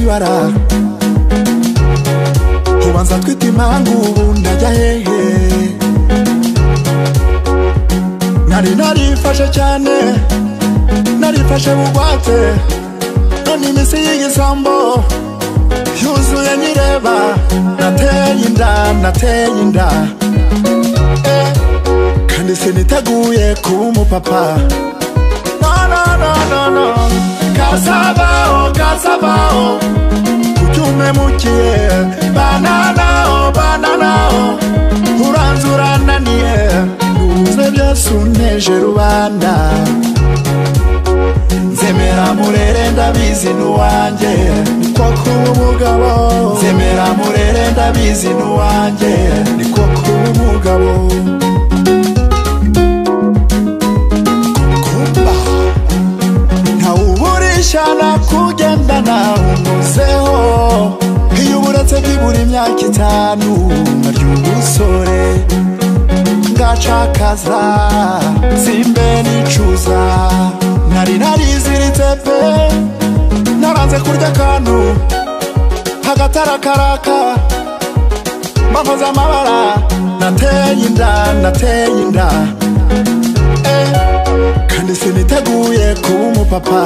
ibara ubanza twite impanga ubu ndajya hehe nari narifashe cyane narifashe bugwate none iminsi y'igisambo yuzuye nyireba nateye inda nateye inda Eh, kandi siniteguye kuba umupapa no no no no no kasabaho kasabaho kucyumemukiye bananaho bananaho uranze urananiye nuze byose unteje rubanda nzemera murere ndabizi n'uwanjye niko kuba umugabo nzemera murere ndabizi n'uwanjye niko kuba umugabo kumba ntawuburisha nakugendana umuzeho iyo uburetse byibura imyaka itanu nkarya ubusore ngacakaza simbe nicuza nari nariziritse pe naranze kurya akantu hagatarakaraka mbakoze amabara nateye inda nateye inda eh. kandi siniteguye kuba umupapa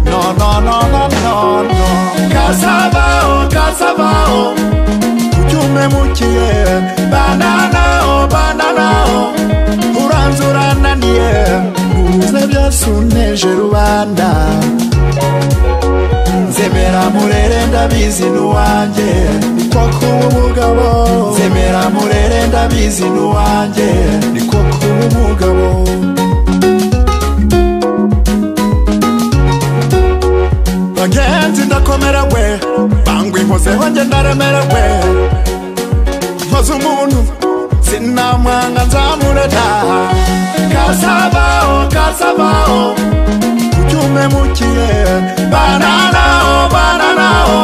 no no no no no no kasabaho kasabaho kucyumemukiye bananaho bananaho uranze urananiye ubuze byose unteje rubanda nzemera murere ndabizi n'uwanjye niko kuba umugabo nzemera murere ndabizi n'uwanjye niko kuba umugabo bagenzi ndakomerewe bangwa inkozeho njye ndaremerewe nkoze umuntu sinamwanga nzamure ntaha kasabaho kasabaho kucyumemukiye bananaho bananaho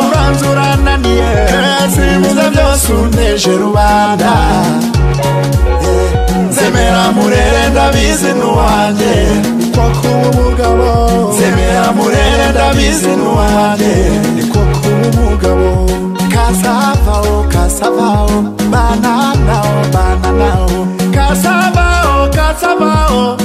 uranze urananiye sibuze byose unteje rubanda nzemera murere ndabizi n'uwanjye niko kuba umugabo nzemera murere ndabizi n'uwanjye niko kuba umugabo kasavaho kasavaho bananaho bananaho kasavaho kasavaho